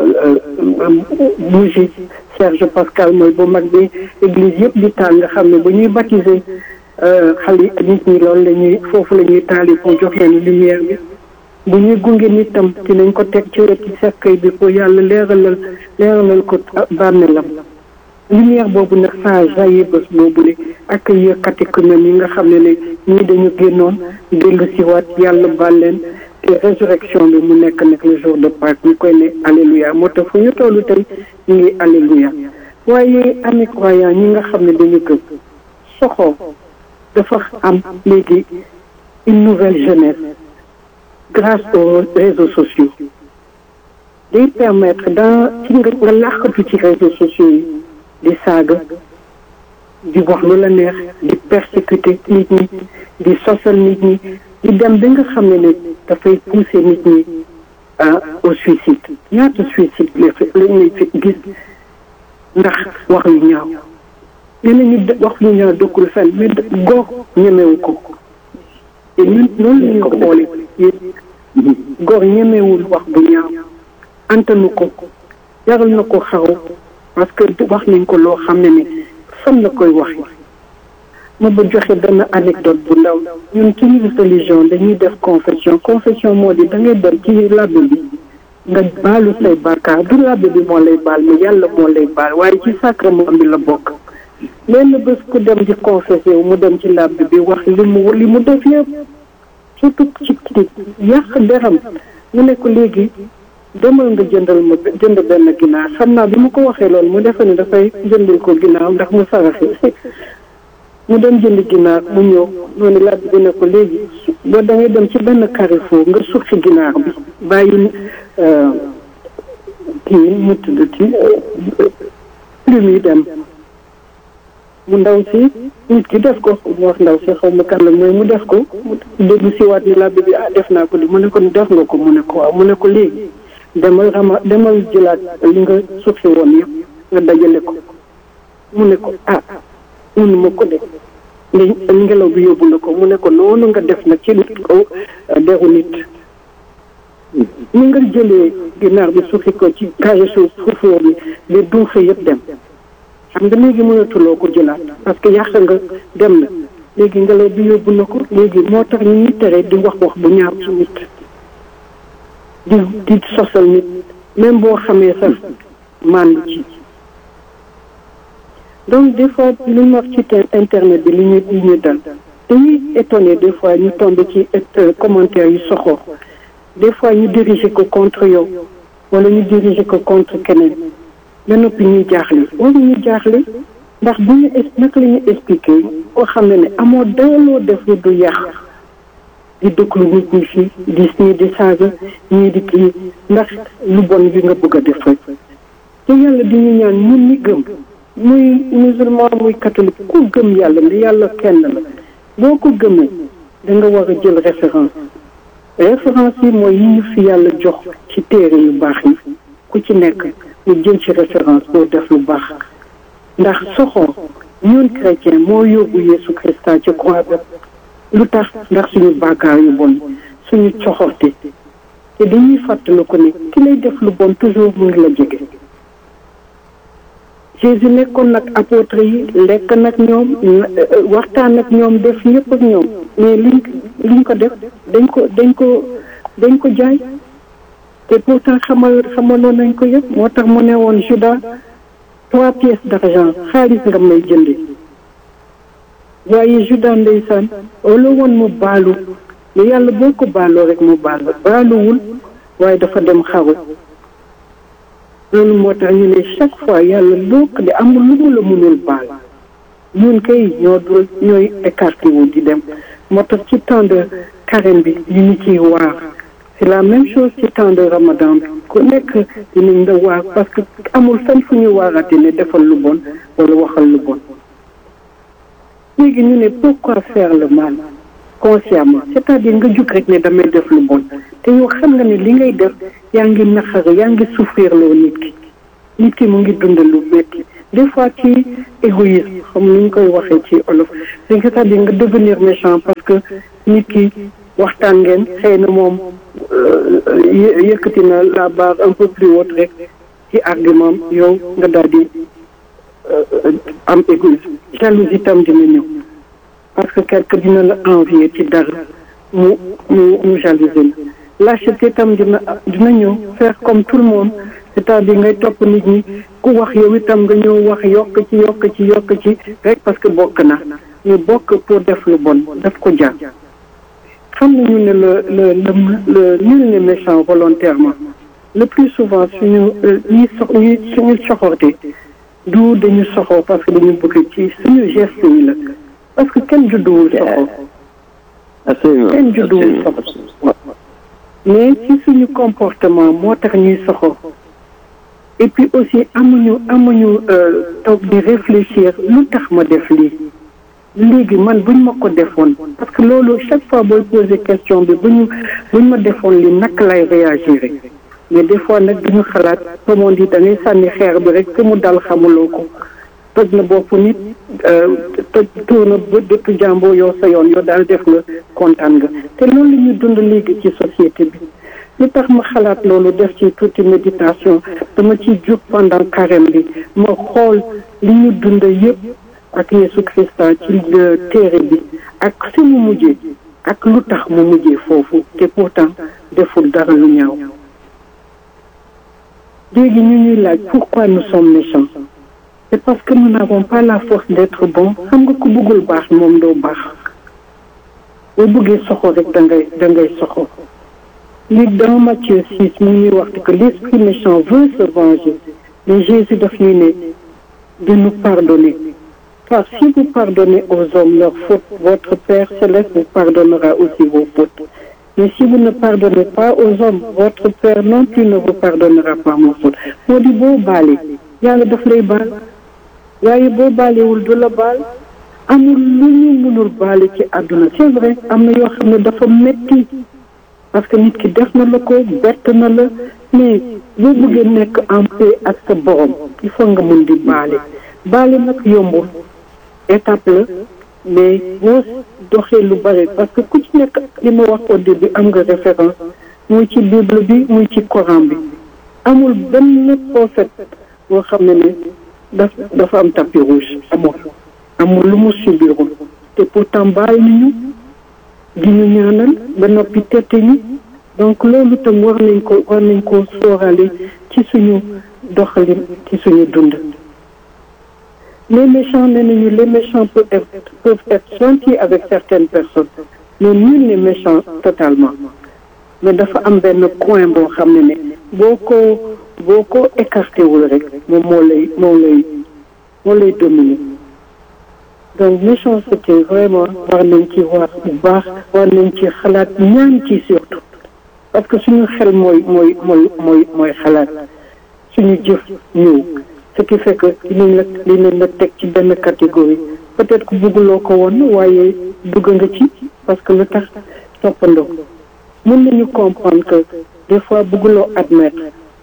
bougie Serge Pascal mooy bu mag bi église yëpp di taal nga xam ne bu ñuy baptiser xale nit ñi loolu la ñuy foofu la ñuy taali pour jox leen lumière bi bu ñuy gunge nit tam dinañ ko teg ci wetu cercueil bi pour yàlla leeralal leeralal ko bàmmeelam lumière boobu nag saa jaillit bés boobu ne ak yëkkati ko yi nga xam ne ne ñii dañu génnoon dellu siwaat yàlla baal leen te résurrection bi mu nekk nag le jour de Pâques ñu koy ne alléluia moo tax fu ñu tollu tey ñu ngi alléluia waaye ami croyant ñi nga xam ne dañu gëm soxoo dafa am léegi une nouvelle jeunesse grâce aux réseaux sociaux day permettre dans ci nga nga làqatu ci réseaux sociaux yi di saaga di wax lu la neex di persécuter nit ñi di sosal nit ñi di dem ba nga xam ne ne dafay pousser nit ñi au suicide ñaata suicide la fi lañ lay fi gis ndax wax yu ñaaw nee nañu wax yu ñaaw dëkkul fenn mais góor ñemewu ko te ñun loolu la ñu xoole góor ñemewul wax bu ñaaw antanu ko jaral na ko xaru parce que wax nañ ko loo xam ne ne fan la koy waxee ma ba joxe benn anecdote bu ndaw ñun ci religion dañuy def confession confession moo di da ngay dem ci labbe bi nga baalu say bàkkaar du labbe bi moo lay baal mais yàlla moo lay baal waaye ci sacrement bi la bokk lenn bés ku dem di confessé wu mu dem ci labbe bi wax li mu li mu def yëpp surtout ci yàq deram mu ne ko léegi demal nga jëndal ma jënd benn ginaar xam naa bi ma ko waxee loolu mu defe ne dafay jëndal ko ginaar ndax mu saraxe mu dem jënd ginaar mu ñëw noonu laaj bi ne ko léegi boo da ngay dem ci benn carrefour nga suqi ginaar bi bàyyi kii mu tudd ci plume yi dem mu ndaw si nit ki def ko mu wax ndaw si xaw ma kan la mooy mu def ko mu déglu si waat ni labbi bi ah def naa ko di mu ne ko def nga ko mu ne ko waaw mu ne ko léegi demal rama demal jëlaat li nga suqi woon yëpp nga dajale ko mu ne ko ah mënu ma ko de ngelaw bi yóbbu na ko mu ne ko noonu nga def nag ci kaw deru nit ni nga jëlee ginaar bi suqi ko ci kaye suuf fuufoo bi li duufe yëpp dem xam nga léegi mënatuloo ko jëlaat parce que yàq nga dem na léegi ngelaw bi yóbbu na ko léegi moo tax ñu ñuy tere di wax wax bu ñaaw ci nit di di sosal nit même boo xamee sax màndu ci donc des fois lu ñu wax ci internet bi li ñu li ñu dal dañuy étonné des fois ñu tombé ci commentaire yu soxor des fois ñu diriger ko contre yow wala ñu diriger ko contre keneen ba noppi ñuy jaaxle wala ñu jaaxle ndax bu ñu naka la ñu expliqué koo xam ne ne amoo daaloo def lu du yàq di dëkklu nit ñi fii di ñii di saaga ñii di kii ndax lu bon bi nga bëgg a def rek te yàlla di ñu ñaan ñun ñi gëm muy musulman muy catholique ku gëm yàlla ne yàlla kenn la boo ko gëmee da nga war a jël référence référence yi mooy yi ñu fi yàlla jox ci téere yu baax yi ku ci nekk ñu jël ci référence boo def lu baax ndax soxor ñun chrétien moo yóbbu Yeesu Christa ci croix ba lu tax ndax suñu bàkkaar yu bon suñu coxorte te dañuy fàttali ko ne ki lay def lu bon toujours mu ngi la jege Jésus nekkoon nag apôtre yi lekk nag ñoom waxtaan ak ñoom def yëpp ak ñoom mais liñ liñ ko def dañ ko dañ ko dañ ko jaay te pourtant xamal xamaloon nañ ko yëpp moo tax mu ne woon Judas trois pièces d'argent xaalis nga may jënde waaye Judas ndeysaan wala woon mu baalu mais yàlla boo ko baaloo rek mu baal baaluwul waaye dafa dem xaru loolu moo tax ñu ne chaque fois yàlla loo ko di amul lu mu la mënul baal ñun kay ñoo dul ñooy écarté wu di dem moo tax ci temps de carême bi ñu ñu ciy waar c'est la même chose ci temps de ramadan bi ku nekk dinañ la waar parce que amul fenn fu ñu waarate ne defal lu bon wala waxal lu bon léegi ñu ne pourquoi faire le mal consciemment c'est-à-dire nga jug rek ne damay def lu bon te yow xam nga ne li ngay def yaa ngi naxare yaa ngi souffrir loo nit ki nit ki mu ngi dund lu metti des fois ci égoïsme xam ni ñu koy waxee ci olof c'est-à-dire nga devenir méchant parce que nit ki waxtaan ngeen xëy na moom yëkkati na la barre un peu plus haute rek ci argument yow nga daal di am égoïsme jalousie tam dina ñëw parce que quelque dina la envier ci dara mu mu mu jalouser la lâcheté tam dina dina ñëw faire comme tout le monde c'est-à-dire ngay topp nit ñi ku wax yow itam nga ñëw wax yokk ci yokk ci yokk ci rek parce que bokk na ñu bokk pour def lu bon daf ko jar xam nañu ne le le le nul n'est méchant volontairement le plus souvent suñu ñi sox ñi suñu soxorte du dañu soxor parce que dañu bëgg ci suñu geste yi la parce que kenn judduwul soxor kenn judduwul soxor mais ci suñu comportement moo tax ñuy soxor et puis aussi amuñu amuñu toog di réfléchir lu tax ma def lii léegi man buñ ma ko defoon parce que loolu chaque fois booy poser question bi buñu buñ ma defoon li naka lay réagir mais des fois nag duñu xalaat comme on dit da ngay sànni xeer bi rek te mu dal xamuloo ko toj na bopp nit toj tuur na ba dëkk jàmboo yow sa yoon yow daal def nga kontaan nga te loolu la ñuy dund léegi ci société bi li tax ma xalaat loolu def ci tuuti méditation dama ci jug pendant carême bi ma xool li ñu dund yëpp ak Yesu Christa ci téere bi ak fi mu mujjee ak lu tax mu mujjee foofu te pourtant deful dara lu ñaaw léegi ñu ñuy laaj pourquoi nous sommes méchants c'est parce que nous n'avons pas la force d'être bon xam nga ku bëggul baax moom doo baax boo bëggee soxo rek da ngay da ngay soxo li dans Matthieu 6 mu ñuy wax que l'esprit méchant veut se venger mais Jésus daf ñuy ne de nous pardonner car si vous pardonnez aux hommes leurs fautes votre Père céleste vous pardonnera aussi vos fautes mais si vous ne pardonnez pas aux hommes votre Père non plus ne vous pardonnera pas vos fautes moo di boo baale yàlla daf lay baal waaye boo baalewul du la baal amul lu ñu mënul baale ci àdduna c'est vrai am na yoo xam ne dafa metti parce que nit ki def na la ko bett na la mais boo bëggee nekk en paix ak sa borom il faut nga mun di baale baale nag yombul étape la mais boo doxee lu bare parce que ku ci nekk li ma wax au début am nga référence muy ci bible bi muy ci coran bi amul benn prophète boo xam ne ne daf dafa am tapis rouge amul amul lu mu subirul te pourtant baal nañu di ñu ñaanal ba noppi tette ñu donc loolu tam war nañ ko war nañ ko sóoraale ci suñu doxalin ci suñu dund les méchants nee nañu les méchants peuvent être peuvent être gentils avec certaines personnes mais nul n'est méchant totalement mais dafa am benn coin boo xam ne ne boo ko boo ko écarté wul rek moom moo lay moo lay moo lay dominer donc méchanceté vraiment war nañ ci wax bu baax war nañ ci xalaat ñaan ci surtout parce que suñu xel mooy mooy mooy mooy mooy xalaat suñu jëf ñëw ce qui fait que dinañ la dinañ la teg ci benn catégorie peut-être que bëgguloo ko woon waaye dugg nga ci parce que lu tax toppandoo mën nañu comprendre que des fois bëgguloo admettre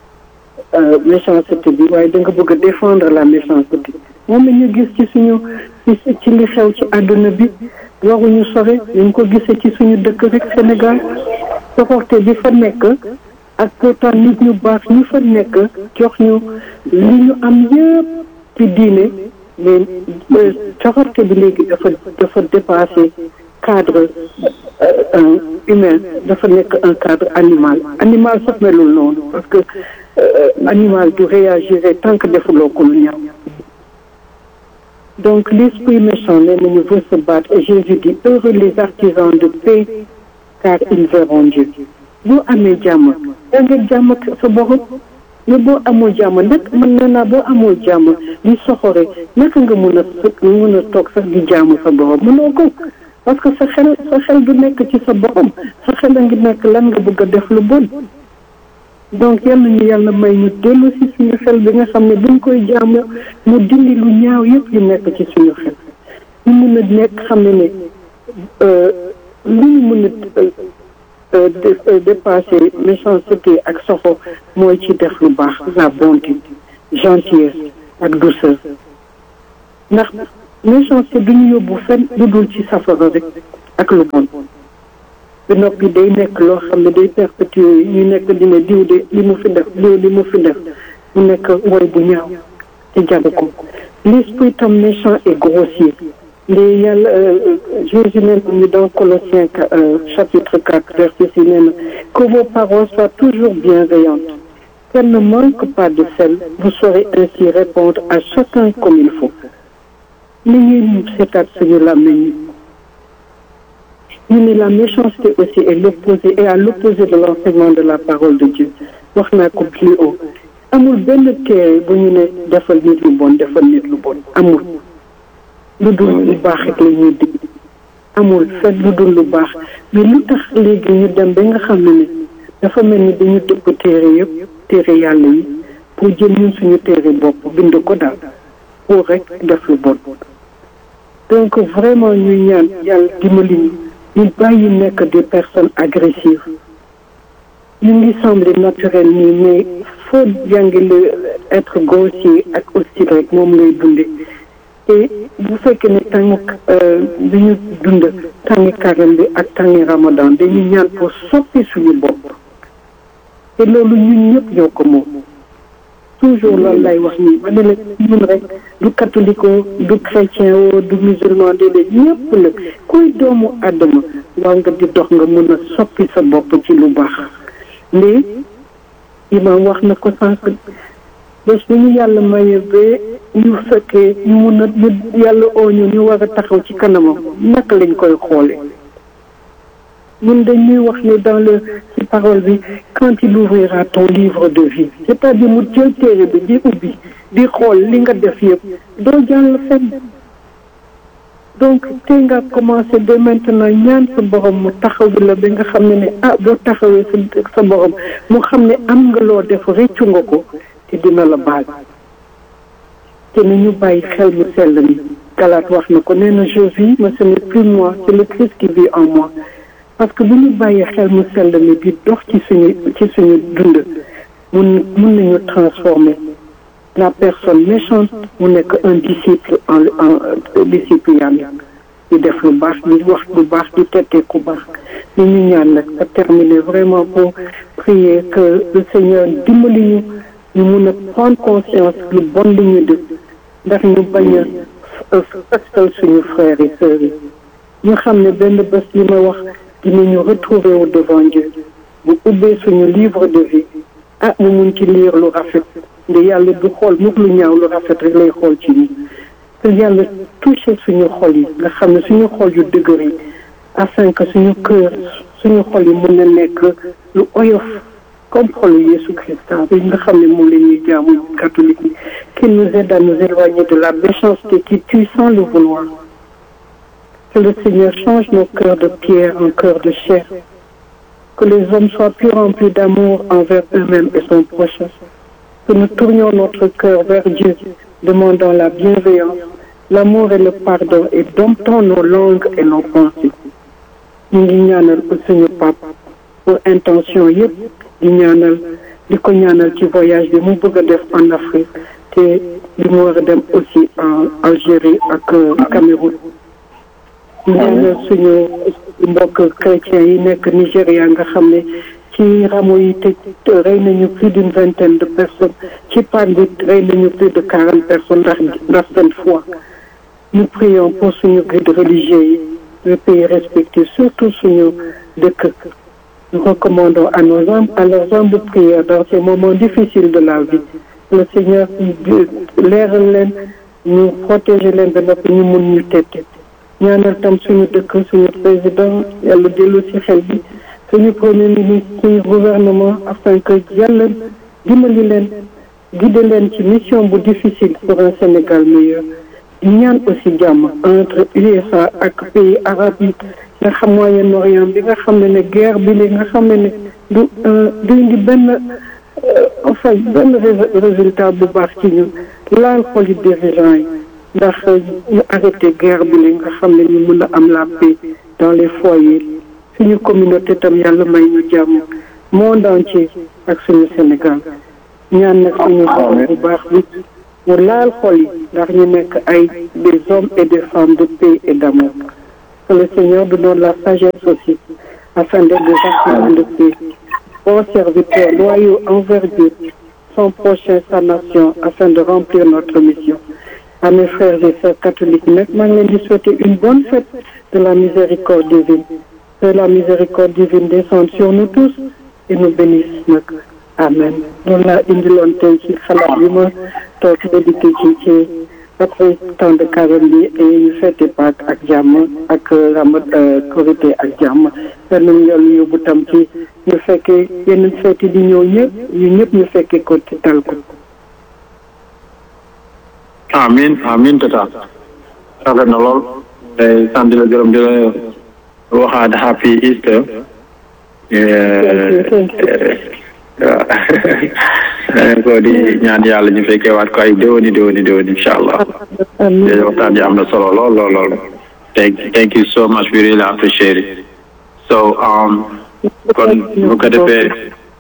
méchanceté bi waaye da nga bëgg a défendre la méchanceté moom la ñu gis ci suñu ci li xew ci àdduna bi waruñu sore ñu ko gisee ci suñu dëkk rek Sénégal soxorte bi fa nekk ak pourtant nit ñu baax ñu fa nekk jox ñu li ñu am yëpp ci diine mais soxorte bi léegi dafa dafa dépassé cadre humain dafa nekk un cadre animal animal sax melul noonu parce que animal du réagir tant que defuloo ko lu ñaaw donc l'esprit méchant nee nañu veut se battre et Jésus dit heureux les artisans de paix car ils verront Dieu boo amee jàmm da nga jàmm sa borom mais boo amoo jàmm nag mën na naa boo amoo jàmm di soxore naka nga mën a mën a toog sax di jàmm sa borom mënoo ko parce que sa xel sa xel du nekk ci sa borom sa xel a ngi nekk lan nga bëgg a def lu bon donc yal nañu yàlla may ñu dellu si suñu xel bi nga xam ne buñ koy jaamu mu dindi lu ñaaw yëpp yu nekk ci suñu xel ñu mun a nekk xam ne ne li ñu mën a dépasser méchanceté ak soxo mooy ci def lu baax la bonté gentillesse ak douceur ndax méchanceté du ñu yóbbu fenn lu dul ci safara rek ak lu bon ba noppi day nekk loo xam ne day perpétuer ñu nekk dina diw de li mu fi def diw li mu fi def mu nekk woy bu ñaaw te jagu ko l'esprit homme méchant et grossier les yàlla Jésus nee na ñu dans Colossiens chapitre 4 verset six nee na que vos paroles soient toujours bienveillantes qu'elles ne manquent pas de sel vous saurez ainsi répondre à chacun comme il faut ni ñuy seetaat suñu làmmiñ ñu ne la méchanceté aussi est l'opposé et à l'opposé de l'enseignement de la parole de Dieu wax naa ko plus haut amul benn téere bu ñu ne defal nit lu bon defal nit lu bon amul lu dul lu baax rek la ñuy dig amul fet lu dul lu baax mais lu tax léegi ñu dem ba nga xam ne ne dafa mel ni dañu dëpp téere yëpp téere yàlla yi pour jël ñun suñu téere bopp bind ko daal pour rek def lu bon donc vraiment ñuy ñaan yàlla dimbali ñu ñu bàyyi nekk des personnes agressives ñu ngi semblé naturel nii mais foo jàngi le être grossier ak hostile rek moom ngay dunde te bu fekkee ne tàng bi ñu dund tàngi karam bi ak tàngi ramadan dañuy ñaan pour soppi suñu bopp te loolu ñun ñëpp ñoo ko moom toujours loolu lay wax nii ma ne la ñun rek du catholique du chrétien o du musulman déedéet ñëpp la kuy doomu àddama war nga di dox nga mun a soppi sa bopp ci lu baax mais imam wax na ko sànq bés bu ñu yàlla maye ba ñu fekkee ñu mun a ñu yàlla oo ñu ñu war a taxaw ci kanamam naka lañ koy xoole ñun dañuy wax ne dans le ci parole bi quand il ouvrira ton livre de vie c'est-à-dire mu jël téere bi di ubbi di xool li nga def yëpp doo jàll fenn donc te nga commencé de maintenant ñaan sa borom mu taxawu la ba nga xam ne ne ah boo taxawee sa sa borom mu xam ne am nga loo def réccu nga ko te dina la baal te ni ñu bàyyi xel mu sell mi Galaat wax na ko nee na je vis mais ce n'est plus moi c'est le Christ qui vit en moi parce que bu ñu bàyyi xel mu sell mi di dox ci suñu ci suñu dund mun mun nañu transformer la personne méchante mu nekk un disciple en en disciple yàlla di def lu baax di wax lu baax di tette ku baax ni ñu ñaan nag a terminer vraiment pour prier que le Seigneur dimbali ñu ñu mun a prendre conscience lu bon li ñu def ndax ñu bañ a fastal suñu frères et sœurs yi ñu xam ne benn bés li ma wax dinañu retrouver au devant Dieu bu ubbee suñu livre de vie ah mu mun ci lire lu rafet nde yàlla du xool mukk lu ñaaw lu rafet rek lay xool ci ñi te yàlla touché suñu xol yi nga xam ne suñu xol yu dëgër yi afin que suñu cœur suñu xol yi mën na nekk lu oyof comme xolu Yeesu Christa bi nga xam ne moom la ñuy jaamu catholique yi qu'il nous aide à nous éloigner de la méchanceté qui tue sans le vouloir que le Seigneur change nos cœurs de pierre en cœurs de chair que les hommes soient plus remplis d'amour envers eux-mêmes et son prochain que nous tournions notre cœur vers Dieu demandant la bienveillance l'amour et le pardon et domptons nos langues et nos pensées ñu ngi ñaanal suñu pape pour intention yëpp di ñaanal di ko ñaanal ci voyage bi mu bëgg a def en Afrique te li mu war a dem aussi en Algérie ak Cameroun ñu ñaanal suñu mbokk chrétiens yi nekk Nigéria nga xam ne ci rameau yi te rey nañu plus d'une vingtaine de personnes ci panne bi rey nañu plus de quarante personnes ndax ndax seen foi nous prions pour suñu guide religieux yi le pays respecté surtout suñu dëkk nous recommandons à nos âmes à leurs âmes de prière dans ces moments difficiles de la vie le Seigneur leeral leen ñu protéger leen ba noppi ñu mun ñu tette ñaanal tam suñu dëkk suñu président yàlla dellu ci xel bi suñu premier ministre suñu gouvernement afin que yàlla dimbali leen guider leen ci mission bu difficile pour un Sénégal meilleur di ñaan aussi jàmm entre USA ak pays arabes yi nga xam Moyen-Orient bi nga xam ne ne guerre bi li nga xam ne ne du du indi benn enfin benn résultat bu baax ci ñun laal xol yi dirigeants yi ndax ñu arrêté guerre bi li nga xam ne ñu mën a am la paix dans les foyers suñu communauté tam yàlla may ñu jàmm monde entier ak suñu Sénégal ñaan nag suñu borom bu baax bi mu laal xol yi ndax ñu nekk ay des hommes et des femmes de paix et d'amour que le Seigneur nous donne la sagesse aussi afin d'être des instruments de paix bons serviteurs loyaux envers Dieu son prochain sa nation afin de remplir notre mission à mes frères et sœurs catholiques nag maa ngi leen di souhaiter une bonne fête de la miséricorde divine que la miséricorde divine descende sur nous tous et nous bénisse nag amen loolu laa indiloon tey ci xalaat bi ma toog médité ci ci après temps de carême bi et ñu fête Pâques ak jàmm ak ramat korité ak jàmm yal nañu yàlla yóbbu tam ci ñu fekkee yeneen fête di ñëw ñëpp ñu ñëpp ñu fekkee ko ci tal ko amin amin tata rafet na lool day sant di la gërëm di la waxaat happy Easter waaw ko di ñaan yàlla ñu fekkee waat ko ay déwéni déwéni déwéni incha allah léegi waxtaan yi am na solo lool lool lool thank thank you so much we really appreciate it so um kon bu ko defee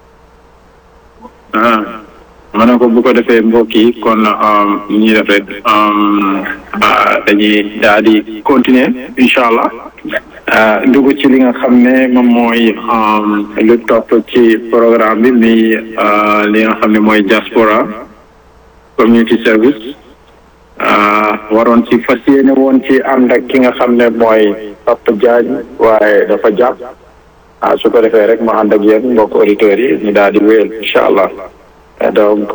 ah ma ne ko bu ko defee mbokk yi kon ñuy def rek dañuy daal di continuer incha allah dugg ci li nga xam ne moom mooy lu topp ci programme bi mi li nga xam ne mooy diaspora community service waroon ci fas yéene woon ci ànd ak ki nga xam ne mooy Papa Diagne waaye dafa jàpp ah su ko defee rek ma ànd ak yéen mbokk auditeurs yi ñu daal di wéyal incha allah donc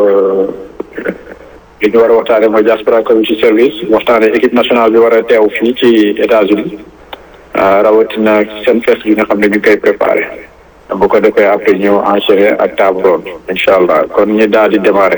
li ñu war a waxtaane mooy diaspora community service waxtaane équipe nationale bi war a teew fii ci États-Unis rawatina seen fest bi nga xam ne ñu koy préparé bu ko defee après ñu enchaîner ak table ronde incha allah kon ñu daal di démarrer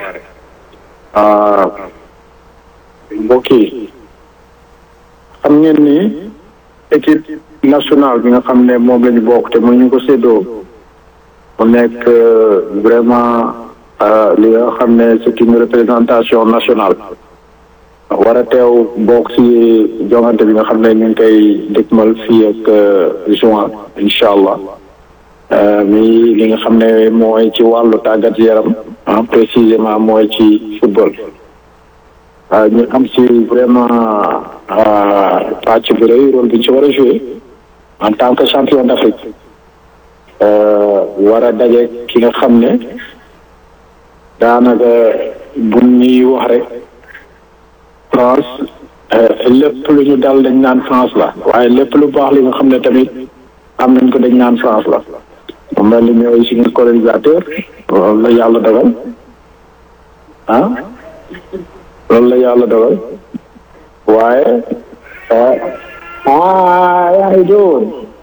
mbokk yi xam ngeen ni équipe nationale bi nga xam ne moom la ñu bokk te mu ñu ko séddoo mu nekk vraiment li nga xam ne c'est une représentation nationale war a teew bokk ci jongante bi nga xam ne ñu ngi koy dëkkmal fii ak juin incha allah mi li nga xam ne mooy ci wàllu tàggat yaram précisément mooy ci football ñu am ci vraiment pàcc bu rëy rôle bi ñu ci war a jouer en tant que champion d'Afrique war a daje ki nga xam ne daanaka bu ñuy wax rek France lépp lu ñu dal dañ naan France la waaye lépp lu baax li nga xam ne tamit am nañ ko dañ naan France la mu mel ni ñooy suñu colonisateur loolu la yàlla dogal ah loolu la yàlla dogal waaye ah yaa ngi doon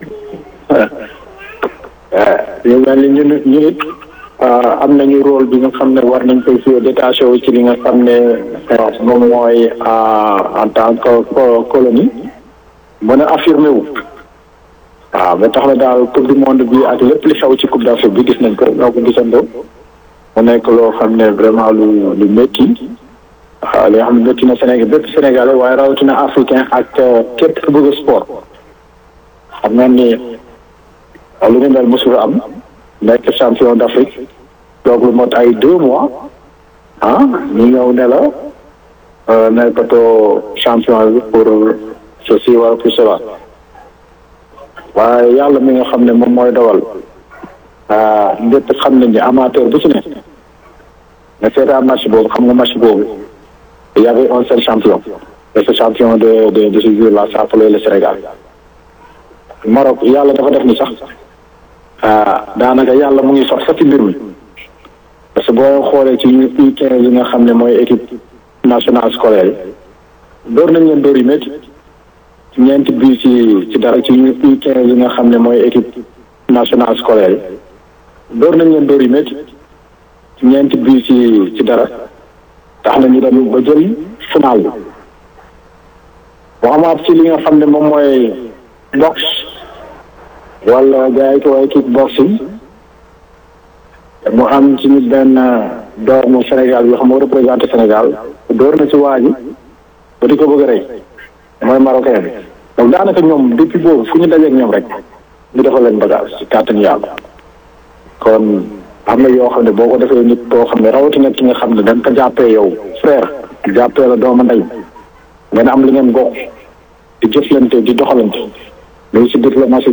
ñu mel ni ñun ñu it am nañu rôle bi nga xam ne war nañ koy jouer détaché wu ci li nga xam ne moom mooy en tant que colonie mën a affirmé wu waaw ba tax na daal coupe du monde bi ak lépp li xew ci coupe d'Afrique bi gis nañ ko ñoo ko gisandoo mu nekk loo xam ne vraiment lu lu métti waaw li nga xam ne métti na Sénégal bépp Sénégalais waaye rawatina africain ak képp ku bëgg sport xam nga ni lu ñu mel mosul am nekk champion d'Afrique donc lu mot ay deux mois ah ñu ñëw ne la nekkatoo champion bi pour ceci wala pour cela waaye yàlla mi nga xam ne moom mooy dogal lépp xam nañ ne amateur bu ci ne nga seetaan match boobu xam nga match boobu il y avait un seul champion et ce champion de de de ce jour-là s'appelait le Sénégal Maroc yàlla dafa def ni sax daanaka yàlla mu ngi sax sax ci mbir mi parce que boo xoolee ci ñu U quinze yi nga xam ne mooy équipe nationale scolaire yi door nañ leen door yu métti ñeenti bii ci ci dara ci ñu U quinze yi nga xam ne mooy équipe nationale scolaire yi door nañ leen door yu métti ñeenti bii ci ci dara tax na ñu dem ba jël final bi waxamaat ci li nga xam ne moom mooy boxe wala gars yi ko waaye kick boxing mu am ci nit benn doomu Sénégal yoo xam moo représenté Sénégal door na ci waa ji ba di ko bëgg a rey mooy marocain bi donc daanaka ñoom depuis boobu fu ñu dajeeg ñoom rek ñu defal leen bagage ci kàttan yàlla kon am na yoo xam ne boo ko defee nit koo xam ne rawatina ki nga xam ne da nga ko jàppee yow frère jàppee la dooma ndey ngeen am li ngeen bokk di jëflante di doxalante mais si diplomatie